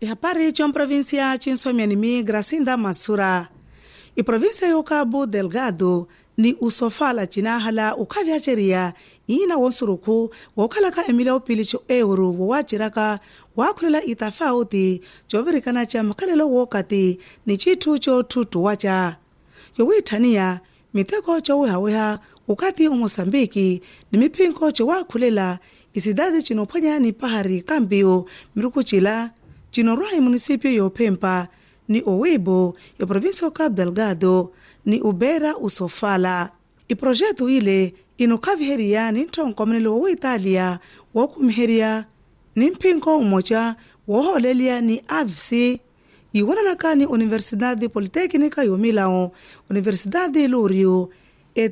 ihapari comprovinsia cinsomianimi gracinda mansura iprovinsia yo cabo delgado ni usofala cinahala ukhavyaceria ina wonsuruku wookhalaka emilya opili co euro wowaciraka waakhulela itafauti covirikana ca makhalelo wookati ni cithu coothutuwaca yowiitthaniya miteko cowihawiha ukati omoçambike ni miphinko cowaakhulela isidade cinophwanya ni pahari kambiyo mirukucila cinorwahi munisipio yophempa ni owibo yoprovinsia cabo delgado ni ubera usofala iprojetu ile inokhaviheriya ni nthonkomelelo wowiitaliya wookhumiheriya ni mphinko umoca woohooleliya ni avc yiwananaka ni universidade politécnica yomilão universidade lúrio e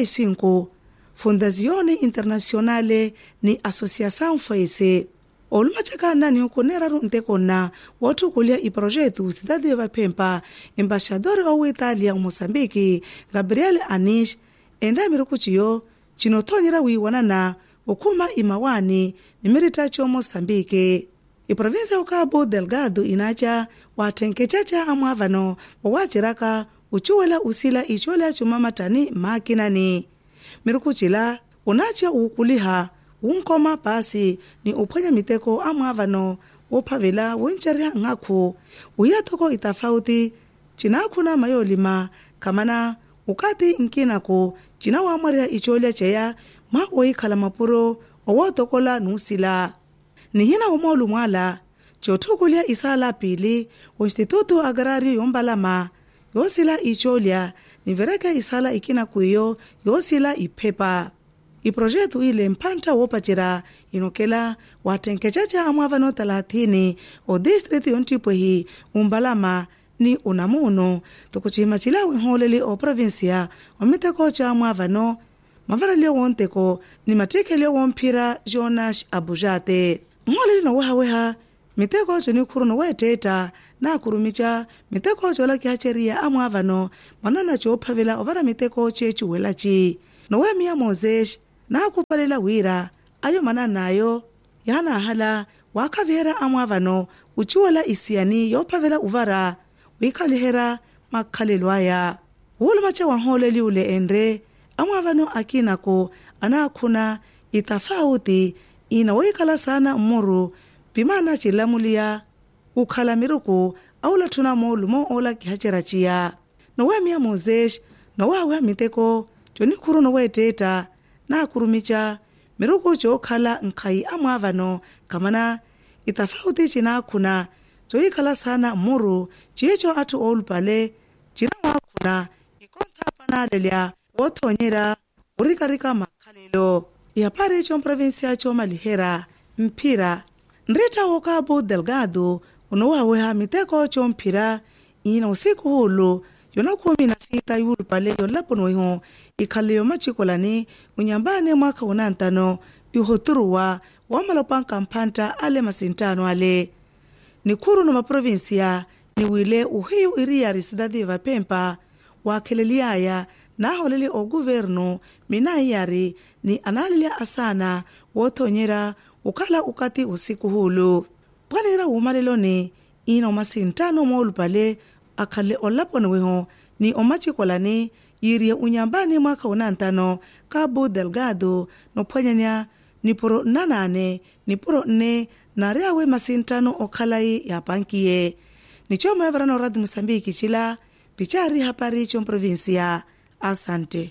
35 fundazione internacionale ni associação fece olumacakana ni okuneraru ntekonna woothukulya iprojetu cidade yovaphempa embaixador owiitalia omoçambike gabriel anish endaamirukuciyo cinothonyera wiiwanana okhuma imawani nimirita comoçambike iprovinsia ocabo delgado inaca waathenkecaca amwaavano wowaciraka ucuwela usila icoolya cumamatani maakinani mirukucila unaca uukuliha wunkoma pasi ni uphwanya miteko amwaavano woophavela woncerya nhaku wiyathoko itafauti cinaakhuna mayoolima khamana ukati nkinaku cinawaamwarya icoolya ceya mwa woyikhala mapuro owootokola nuusila nihina womoolumwaala coothukulya isaala pili o instituto agrario yombalama yoosila icoolya nivereke isaala ikinaku iyo yoosila iphepa iprojetu ile mphantta woopacera inokela waathenkecaca amwaavano talathini o distritu yontipwehi umbalama ni unamuno tokucihimacila wihooleli oprovinsia omiteko ca amwaavano mavaraliyo woonteko ni matthikhelyo woomphira jonas abujate mmooleli nowehaweha miteko conikhuru noweetteetta naakurumica miteko coolakihaceriya amwaavano mwanana coophavela ovara miteko ceecuwelaci noweemiya moses naakuphalela wira ayo mananayo yanaahala waakhavihera amwaavano ucuwela isiyani yoophavela uvara wiikhalihera makhalelo aya wuulumaca wanhooleli ule enre amwaavano akinako anaakhuna itafauti ina woyikhala sana mmuru pimana cilamuliya ukhala miruku awulathuna moolumo oolakihaceraciya noweemiya moses nowaaweha miteko conikhuru noweetteetta naakurumica miruku cookhala nkhayi amwaavano khamana itafauti cinaakhuna coyikhala sana mmuru ciico atthu oolupale cinawaakhuna ikontha panaalelya woothonyera wurikarika makhalelo yapari comprovinsia coomalihera mphira nritta wo cabo delgado onowaaweha miteko comphira ina usiku hulu yona khumi na sita yuulupale yolaponoiho ikhaleyo macikolani unyambane mwakha unantano ihoturuwa woomalopanka mphantta ale masintano ale nikhuru nomaprovinsia niwile uhiyu iriyari cidade yovaphempa waakheleliyaya naaholeli oguvernu minaiyari ni anaalelya asana woothonyera ukhala ukati usiku hulu pwanera wuumaleloni ina omasintano moolupale akhale olaponiweho ni omacikolani yiriye unyambani mwakha unantano cabo delgado nophwanyanya nipuro nanane nipuro nne nariawe masintano okhalai yapankiye nicomoevarano radio moçambique cila pichari hapari comprovinsia asante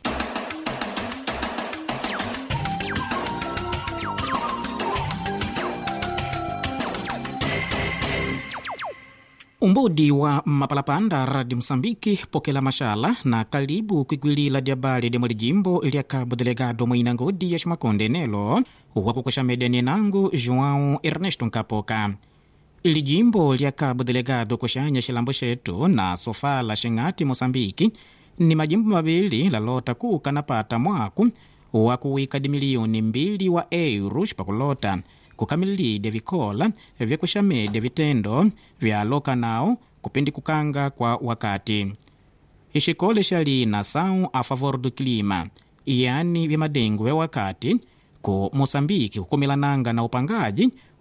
umbudi wa mapalapanda radio msambiki pokela mashala na kalibu kwigwilila lya bali lya mwali jimbo lya cabo delegado mwina ngodi ya ximakonde nelo wakukwesha medeni nangu joão ernesto nkapoka ili jimbo lya cabo delegado kuxanya xilambo xetu na sofala xing'ati moçambiki ni majimbo mavili lalota kuka napata mwaku wa kuwika dimiliyoni mbili wa euros pakulota kukamililidya vikola vyakuxamedya vitendo vyaloka nawo kupindi kukanga kwa wakati ixikole xa nação a favor do clima yani vya madengo vya wakati ku moçambike kukomelananga na upangaji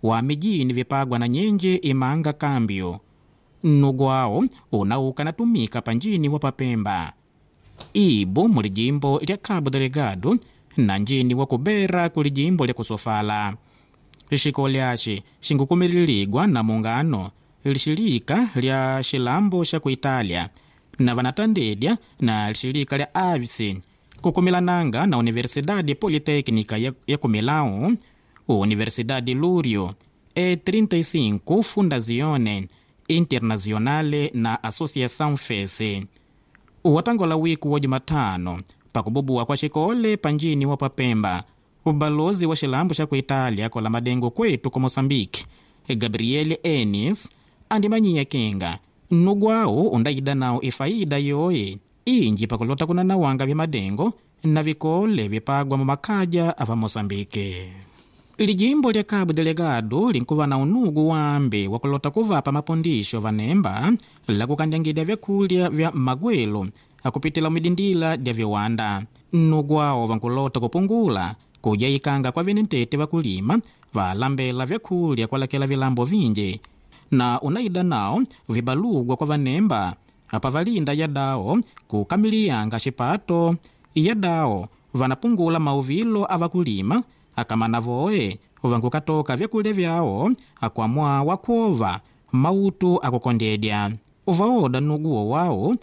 wa mijini vipagwa na nyenje imanga kambio nnugwawo unauka natumika panjini wa papemba ibu muli jimbo lya cabo delegado na njini wa kubera kuli jimbo lya kusofala xiko lyaxi xinkukumililigwa na mungano lixilika lya xilambo xa ku itália na vanatandedya na lixilika lya avisi kukumilananga na universidade politécnica ya, ya ku milão universidade lúrio e 35 fundazione internazionale na associação fese watangola wiku wa jumatano pakububuwa kwa xikole panjini wa papemba ubalozi wa xilambo xa ku itália kola madengo kwetu ku moçambique gabriel enis andimanyiya kenga nnugwawu undayida nawu ifaida yoye inji pakulota kunanawanga vya madengo na vikole vipagwa mu makhaja ava moçambique lijimbo lya cabo delegado linkuva na unugu wambe wa kulota kuvapa mapondixo vanemba la kukandangidya vyakulya vya magwelo akupitila midindila dya viwanda nnugu awo vankulota kupungula kudya ikanga kwa venentete vakulima valambela vyakulya kwalakela vilambo vinji na unaida nawo vibalugwa kwa vanemba apa valinda yadawo kukamiliyanga xipato yadawo vanapungula mauvilo avakulima akamana voye vankukatoka vyakulya vyawo akwamwa wakuova mautu akukondedya uvaoda nuguwo wawo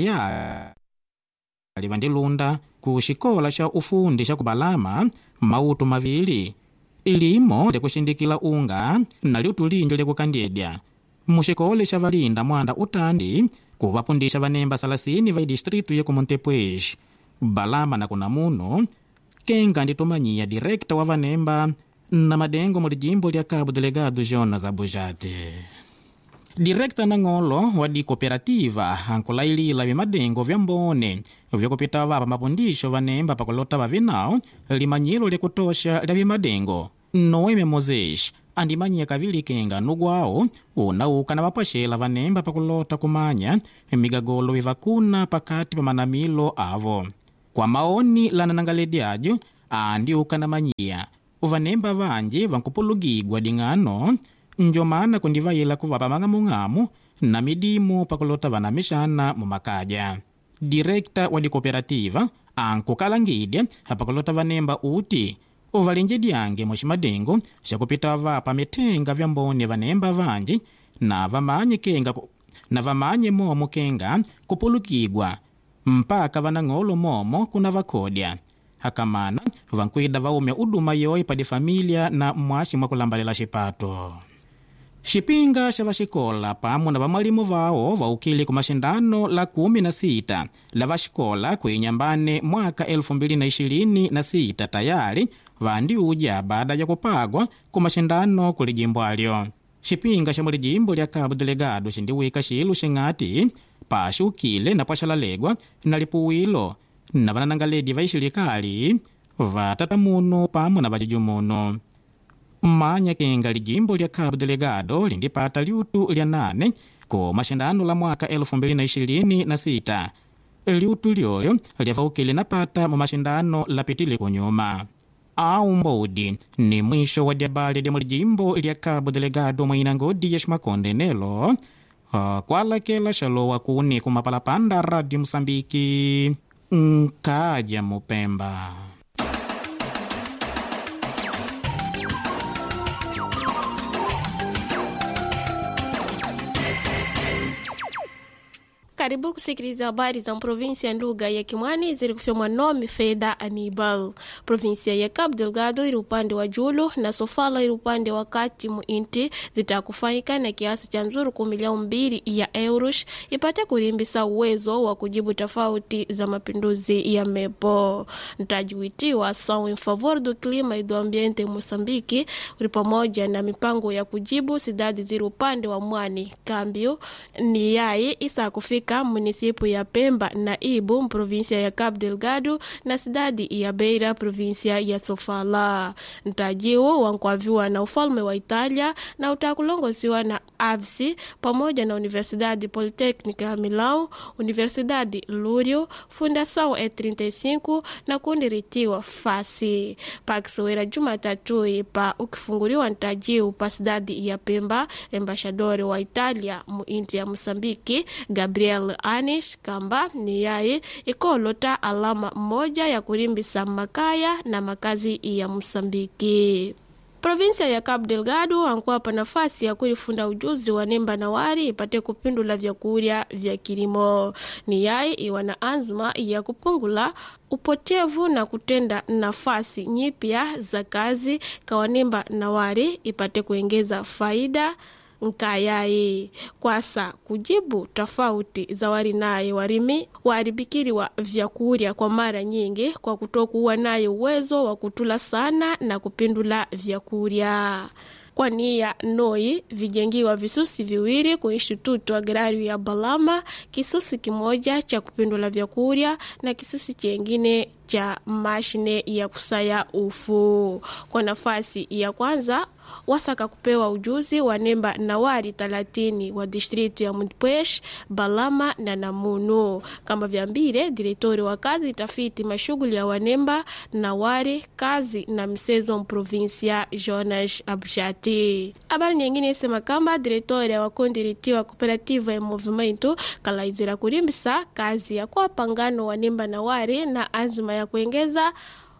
tayari vandilunda ku xikola xa ufundi xa kubalama mautu mavili ilimo lyakuxindikila unga na liutu linji lyakukandedya muxikole xa valinda mwanda utandi kuvapundisha vanemba salasini va idistritu ya kumontepuez balama na kunamuno kenga nditumanyiya direkta wa vanemba na madengo mu lijimbo lya cabo delegado jonas abujate direkta nang'olo wa dikooperativa ankulailila vimadengo vya mbone vyakupita vapa mapundixo vanemba pakulota vavinawo limanyilo lyakutosha lya vimadengo noeme moses andimanyiya kavili kenga nugwawo unauka na vapaxela vanemba pakulota kumanya migagolo vivakuna pakati pa manamilo avo kwa maoni lana nangaledyajo andiuka na manyiya vanemba vanji vankupulugigwa ding'ano njomana kundivayila kuvapa mang'amung'amu na midimu pakulota vanamixana mu makaja direkta wa dikooperativa ankukalangidya apakulota vanemba uti uvalinje dyange muximadengo xakupita vapa mitenga vya mbone vanemba vanji na vamanye kenga na vamanye momo kenga kupulukigwa mpaka vanang'olo momo kuna vakodya akamana vankwida vaume uduma yoye pa difamilia na mwaxi mwa kulambalela xipato xipinga xa vaxikola pamwe na vamwalimu vawo vaukile ku maxindano la kumi na sita la vaxikola kuinyambane mwaka 2026 tayari vandiudya baada ya kupagwa ku maxindano ku lijimbo alyo xipinga xa mulijimbo lya cabo delegado xindiwika xilu xing'ati paxiukile na pwaxalalegwa na lipuwilo na vananangaledi va ixilekali vatatamuno pamwe na vajujumuno mmanya kenga lijimbo lya cabo delegado lindipata liutu lya nane ku maxindano la mwaka 2026 liutu lyolyo lyavaukile napata mu maxindano lapitile kunyuma au mbodi ni mwisho wa dyabali lya mulijimbo lya cabo delegado mwina ngodi ya ximakonde nelo uh, kwalakela xalowa kuni kumapalapanda radio mosambiki nkaja mupemba karibu kusikiliza habari za provinsia ya nduga ya kimwani ziri kufyomwa nome fedha anibal provinsia ya cabo delgado iri upande wa julu na sofala iri upande wa kati mu inti zitakufanyika na kiasi cha nzuru ku milioni mbili ya euros ipate kulimbisa uwezo wa kujibu tofauti za mapinduzi ya mepo ntajiwitiwa ação em favor do clima e do ambiente moçambique uri pamoja na mipango ya kujibu sidadi ziri upande wa mwani kambio ni yai isa kufika katika munisipu ya Pemba na Ibu provinsia ya Cabo Delgado na sidadi ya Beira provinsia ya Sofala. Ntajiwo wankwaviwa na ufalme wa Italia na utakulongosiwa na AVSI pamoja na Universidade Politécnica ya Milão, Universidade Lúrio, Fundação E35 na kundi ritiwa fasi pakisowera Jumatatu pa ukifunguliwa ntajiwo pa sidadi ya Pemba, embashadori wa Italia mu inti ya Mosambiki Gabriel Anish kamba ni yaye ikolota alama moja ya kurimbisa makaya na makazi ya Mosambiki. Provinsia ya Cabo Delgado ankuwapa nafasi ya kulifunda ujuzi wa nemba na wari ipate kupindula vyakurya vya kilimo. Ni yaye iwa na azma ya kupungula upotevu na kutenda nafasi nyipya za kazi kawanemba na wari ipate kuengeza faida nkayaye kwasa kujibu tofauti za wari naye warimi waaribikiriwa vyakurya kwa mara nyingi kwa kutokuwa naye uwezo wa kutula sana na kupindula vyakurya kwa nia noi vijengiwa visusi viwili ku instituto agrario ya Balama, kisusi kimoja cha kupindula vyakurya na kisusi chengine cha mashine ya kusaya ufu. Kwa nafasi ya kwanza wasaka kupewa ujuzi wa nemba na wari talatini wa distritu ya Mutpwesh, Balama na Namunu. Kama vyambire direktori wa kazi tafiti mashughuli ya wanemba na wari kazi na msezo mprovinsia Jonas Abjati. Habari nyingine isema kamba direktori wa kundi ritiwa cooperativa ya movimento kalaizira kurimbisa kazi ya kwa pangano wanemba na wari na azma ya kuengeza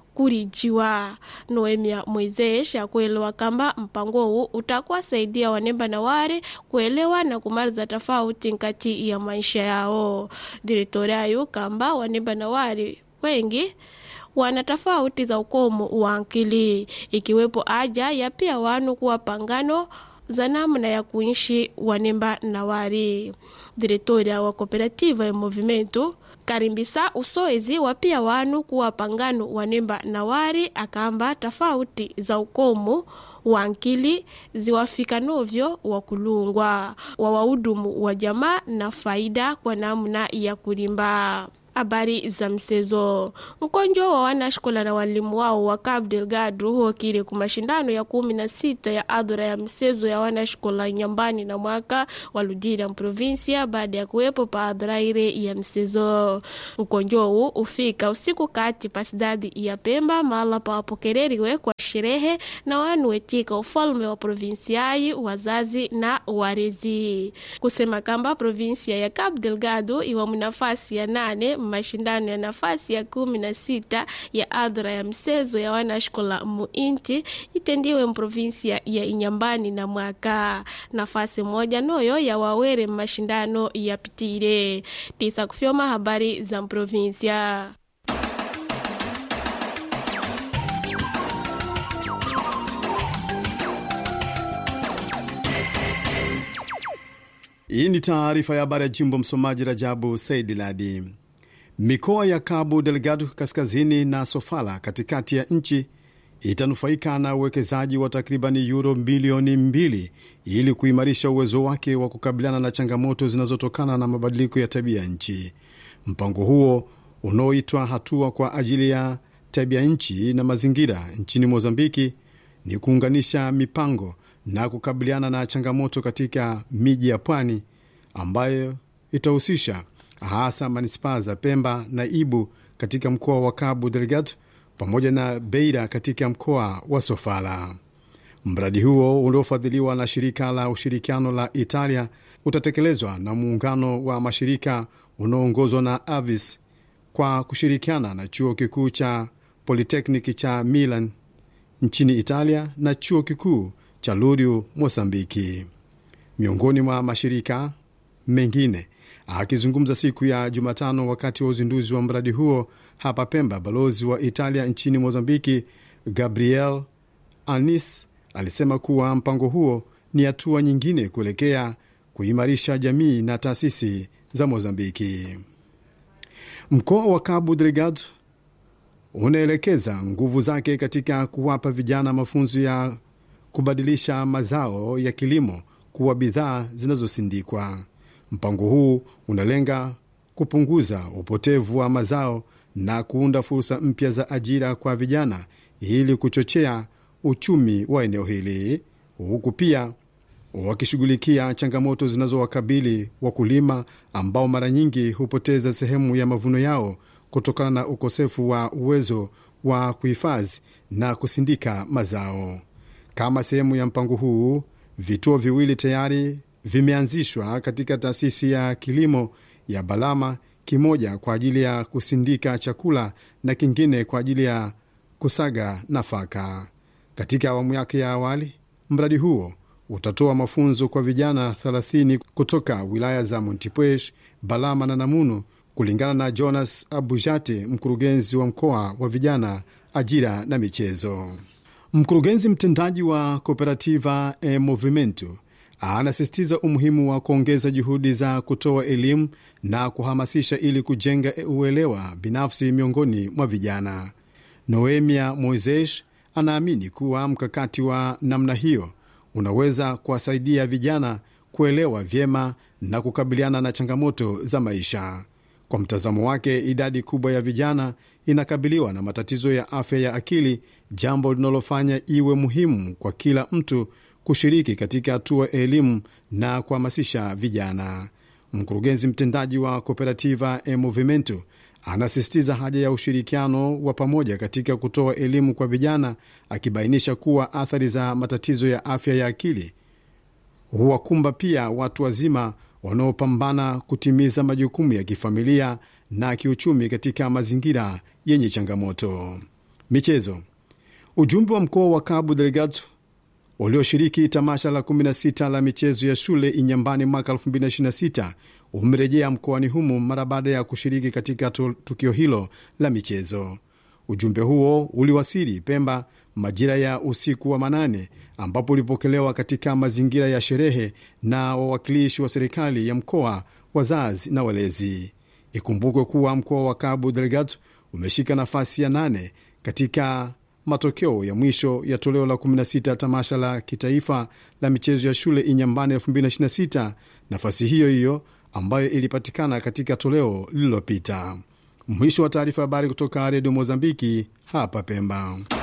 kurijiwa noemia moises akuelewa kamba mpango huu utakuwa saidia wanemba na wari kuelewa na kumaliza tofauti nkati ya maisha yao direktori ayu kamba wanemba na wari wengi wana tofauti za ukomo wa akili ikiwepo aja ya pia wanu kuwa pangano za namna ya kuishi wanemba na wari direktori wa kooperativa ya movimento karimbisa usoezi wa pia wanu kuwa pangano wanemba na wari akamba tofauti za ukomo wa nkili ziwafika novyo wa kulungwa wa wahudumu wa jamaa na faida kwa namna ya kulimba habari za msezo mkonjo wa wanashkola na walimu wao wa Cabo Delgado huokile ku mashindano ya kumi na sita ya adhura ya msezo ya wanashkola nyambani na mwaka waludira mprovinsia baada ya kuwepo pa adhura ile ya msezo mkonjo huu ufika usiku kati pa sidadi ya Pemba mahala pa wapokeleriwe kwa sherehe na wanu wetika ufalme wa provinsiai wazazi na warezi kusema kamba provinsia ya Cabo Delgado iwa mnafasi ya nane mashindano ya nafasi ya kumi na sita ya adhura ya msezo ya wanashkola muinti itendiwe mprovinsia ya inyambani na mwaka nafasi moja noyo ya wawere mashindano ya pitire tisa kufyoma habari za mprovinsia Hii ni taarifa ya habari ya jimbo. Msomaji Rajabu Saidi Ladi. Mikoa ya Cabo Delgado kaskazini na Sofala katikati ya nchi itanufaika na uwekezaji wa takribani yuro bilioni mbili ili kuimarisha uwezo wake wa kukabiliana na changamoto zinazotokana na mabadiliko ya tabia nchi. Mpango huo unaoitwa hatua kwa ajili ya tabia nchi na mazingira nchini Mozambiki ni kuunganisha mipango na kukabiliana na changamoto katika miji ya pwani ambayo itahusisha hasa manispaa za Pemba na Ibu katika mkoa wa Cabo Delgado pamoja na Beira katika mkoa wa Sofala. Mradi huo uliofadhiliwa na shirika la ushirikiano la Italia utatekelezwa na muungano wa mashirika unaoongozwa na Avis kwa kushirikiana na chuo kikuu cha Politekniki cha Milan nchini Italia na chuo kikuu cha Luriu Mosambiki, miongoni mwa mashirika mengine. Akizungumza siku ya Jumatano wakati wa uzinduzi wa mradi huo hapa Pemba, balozi wa Italia nchini Mozambiki Gabriel Anis alisema kuwa mpango huo ni hatua nyingine kuelekea kuimarisha jamii na taasisi za Mozambiki. Mkoa wa Cabo Delgado unaelekeza nguvu zake katika kuwapa vijana mafunzo ya kubadilisha mazao ya kilimo kuwa bidhaa zinazosindikwa. Mpango huu unalenga kupunguza upotevu wa mazao na kuunda fursa mpya za ajira kwa vijana ili kuchochea uchumi wa eneo hili, huku pia wakishughulikia changamoto zinazowakabili wakulima ambao mara nyingi hupoteza sehemu ya mavuno yao kutokana na ukosefu wa uwezo wa kuhifadhi na kusindika mazao. Kama sehemu ya mpango huu, vituo viwili tayari vimeanzishwa katika taasisi ya kilimo ya Balama, kimoja kwa ajili ya kusindika chakula na kingine kwa ajili ya kusaga nafaka. Katika awamu yake ya awali, mradi huo utatoa mafunzo kwa vijana 30 kutoka wilaya za Montepuez, Balama na Namunu, kulingana na Jonas Abujate, mkurugenzi wa mkoa wa vijana, ajira na michezo. Mkurugenzi mtendaji wa Cooperativa e Movimento anasisitiza umuhimu wa kuongeza juhudi za kutoa elimu na kuhamasisha ili kujenga uelewa binafsi miongoni mwa vijana. Noemia Moises anaamini kuwa mkakati wa namna hiyo unaweza kuwasaidia vijana kuelewa vyema na kukabiliana na changamoto za maisha. Kwa mtazamo wake, idadi kubwa ya vijana inakabiliwa na matatizo ya afya ya akili, jambo linalofanya iwe muhimu kwa kila mtu kushiriki katika hatua ya elimu na kuhamasisha vijana. Mkurugenzi mtendaji wa Cooperativa e Movimento anasisitiza haja ya ushirikiano wa pamoja katika kutoa elimu kwa vijana, akibainisha kuwa athari za matatizo ya afya ya akili huwakumba pia watu wazima wanaopambana kutimiza majukumu ya kifamilia na kiuchumi katika mazingira yenye changamoto. Michezo. Ujumbe wa mkoa wa Cabo Delgado ulioshiriki tamasha la 16 la michezo ya shule Inyambani mwaka 2026 umerejea mkoani humo mara baada ya kushiriki katika tukio hilo la michezo. Ujumbe huo uliwasili Pemba majira ya usiku wa manane, ambapo ulipokelewa katika mazingira ya sherehe na wawakilishi wa serikali ya mkoa, wazazi na walezi. Ikumbukwe kuwa mkoa wa Cabo Delgado umeshika nafasi ya nane katika matokeo ya mwisho ya toleo la 16 tamasha la kitaifa la michezo ya shule Inyambani 2026, nafasi hiyo hiyo ambayo ilipatikana katika toleo lililopita. Mwisho wa taarifa. Habari kutoka redio Mozambiki hapa Pemba.